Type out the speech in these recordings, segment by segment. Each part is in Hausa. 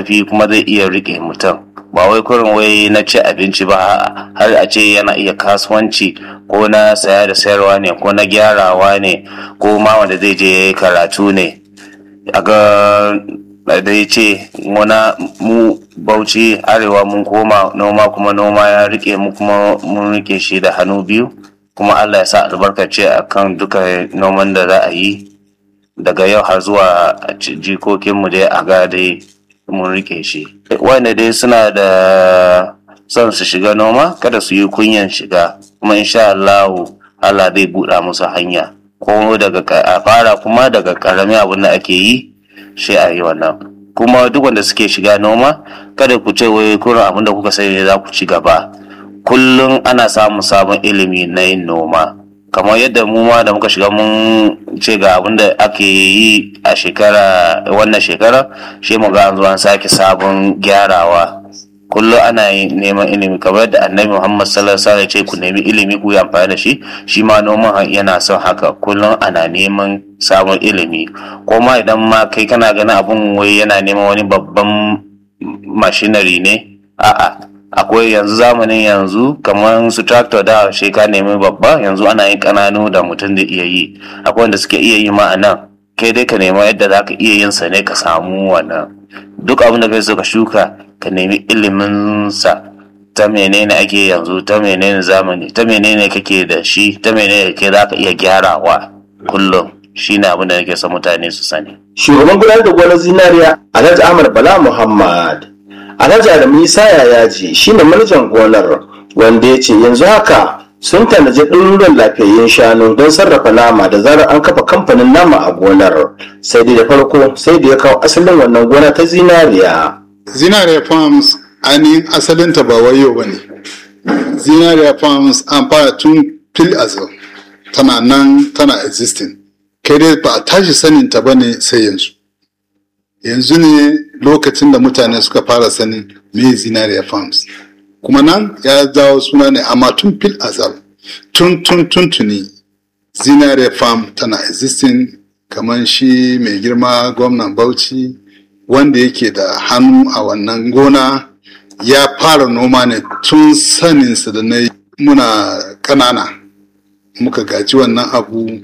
ƙarfi kuma zai iya riƙe mutum ba wai kurin wai na ci abinci ba har a ce yana iya kasuwanci ko na saya da sayarwa ne ko na gyarawa ne ko ma wanda zai je karatu ne a ga da ya ce wana mu bauchi arewa mun koma noma kuma noma ya rike mu kuma mun rike shi da hannu biyu kuma allah ya sa albarkace a kan duka noman da za a yi daga yau har zuwa jikokinmu dai a ga dai mun rike shi wanda dai suna da son su shiga noma kada su yi kunyan shiga kuma insha allahu allah zai buɗa musu hanya ko daga a fara kuma daga ƙaramin abin da ake yi sai a yi wannan kuma duk wanda suke shiga noma kada ku ce wai kurin abin da kuka sani ne za ku ci gaba kullum ana samun sabon ilimi na yin noma kamar yadda mu ma da muka shiga mun ce ga abin da ake yi a shekara wannan shekara shi mu ga an zo an sake sabon gyarawa kullum ana neman ilimi kamar yadda annabi muhammad sallallahu alaihi wasallam ce ku nemi ilimi ku yi amfani da shi shi ma noman yana son haka kullum ana neman sabon ilimi ko ma idan ma kai kana ganin abun wai yana neman wani babban mashinari ne a'a akwai yanzu zamanin yanzu kamar su tractor da shi ka nemi babba yanzu ana yin kananu da mutum da iya yi akwai wanda suke iya yi ma a nan kai dai ka nema yadda za ka iya yin sa ne ka samu wannan duk abin da kai so ka shuka ka nemi ilimin sa ta menene ake yanzu ta menene zamani ta menene kake da shi ta menene ke za ka iya gyarawa kullum shi ne abin da nake son mutane su sani. Shugaban gudanar da gonar zinariya Alhaji Ahmad Bala Muhammad Alhaji Adamu Isa Yayaji shi ne manajan gonar wanda ya ce yanzu haka sun tanaji ɗaruruwan lafiyayyen shanu don sarrafa nama da zarar an kafa kamfanin nama a gonar sai dai da farko sai da ya kawo asalin wannan gona ta zinariya. Zinariya Farms ainihin asalinta ba wayo ba ne. Zinariya Farms an fara tun fil azal tana nan tana existing. Kai dai ba a tashi saninta ba ne sai yanzu. Yanzu ne lokacin da mutane suka fara sanin me Zinariya Farms. Kuma nan ya dawo suna ne amma tun fil azal tun tun tun tuni Zinariya Farm tana existing kamar shi mai girma gwamnan Bauchi wanda yake da hannu a wannan gona ya fara noma ne tun saninsa da na muna kanana muka gaji wannan abu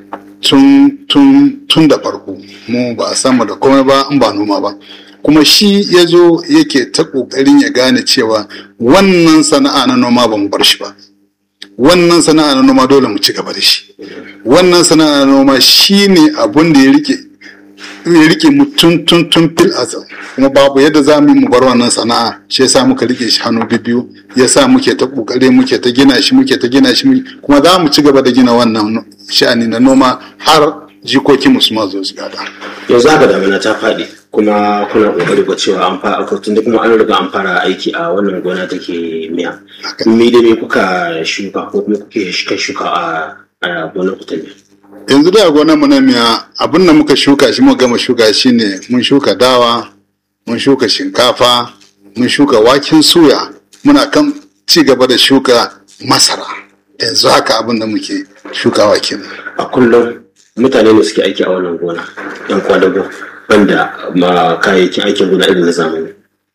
tun tun tun da farko mu ba a samu da komai ba in ba noma ba kuma shi ya zo yake ta ƙoƙarin ya gane cewa wannan sana'a na noma ba mu bar shi ba wannan sana'a na noma dole mu ci gaba da shi wannan sana'a na noma shi ne abun da ya rike ya rike mu tun tun tun fil azal kuma babu yadda za mu yi mu bar wannan sana'a shi yasa muka rike shi hannu biyu yasa muke ta kokare muke ta gina shi muke ta gina shi kuma za mu ci gaba da gina wannan sha'ani na noma har jikokin mu su ma zo su gada yanzu haka damina ta faɗi kuma kuna kokari ga cewa an fara tun da kuma an riga an fara aiki a wannan gona take miya me da me kuka shuka ko kuma kuke shuka a gonar ku ta miya yanzu da gonar mu na miya abin da muka shuka shi muka gama shuka shi ne mun shuka dawa mun shuka shinkafa mun shuka waken suya muna kan ci gaba da shuka masara yanzu haka abin da muke shukawa kenan a kullum mutane ne suke aiki a wannan gona yan kwadago banda ma kayayyakin aikin gona irin na zamani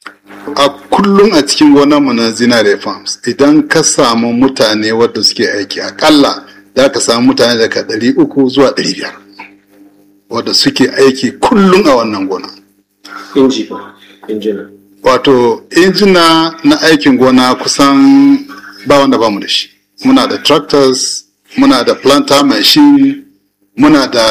a kullum a cikin gonar mu na zinare farms idan ka samu mutane wadda suke aiki akalla za ka samu mutane daga ɗari uku zuwa ɗari biyar wadda suke aiki kullum a wannan gona. Inji ba, injina. Wato, injina na aikin gona kusan ba wanda ba mu da shi. Muna da tractors, muna da planter machine, muna da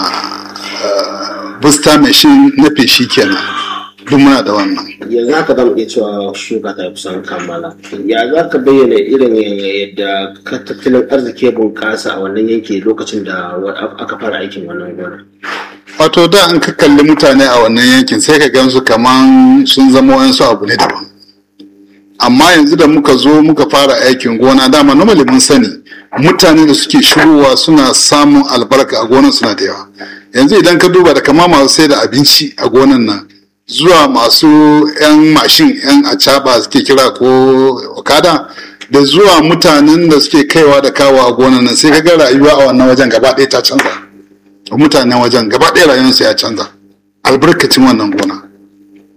uh, booster machine na feshi kenan. duk muna da wannan. yanzu haka zamu iya cewa shuka ta kusan kammala ya za ka bayyana irin yadda tattalin arziki ya bunƙasa a wannan yanki lokacin da aka fara aikin wannan gona wato da an ka kalli mutane a wannan yankin sai ka gansu kaman sun zama wayansu abu ne daban amma yanzu da muka zo muka fara aikin gona dama normally mun sani mutane da suke shigowa suna samun albarka a gonan suna da yawa yanzu idan ka duba da kama masu sai da abinci a gonan nan zuwa masu 'yan mashin 'yan acaba suke kira ko okada da zuwa mutanen da suke kaiwa da kawo a gonan nan sai ga rayuwa a wannan wajen gaba ɗaya ta canza mutanen wajen gaba ɗaya rayuwarsu ya canza albarkacin wannan gona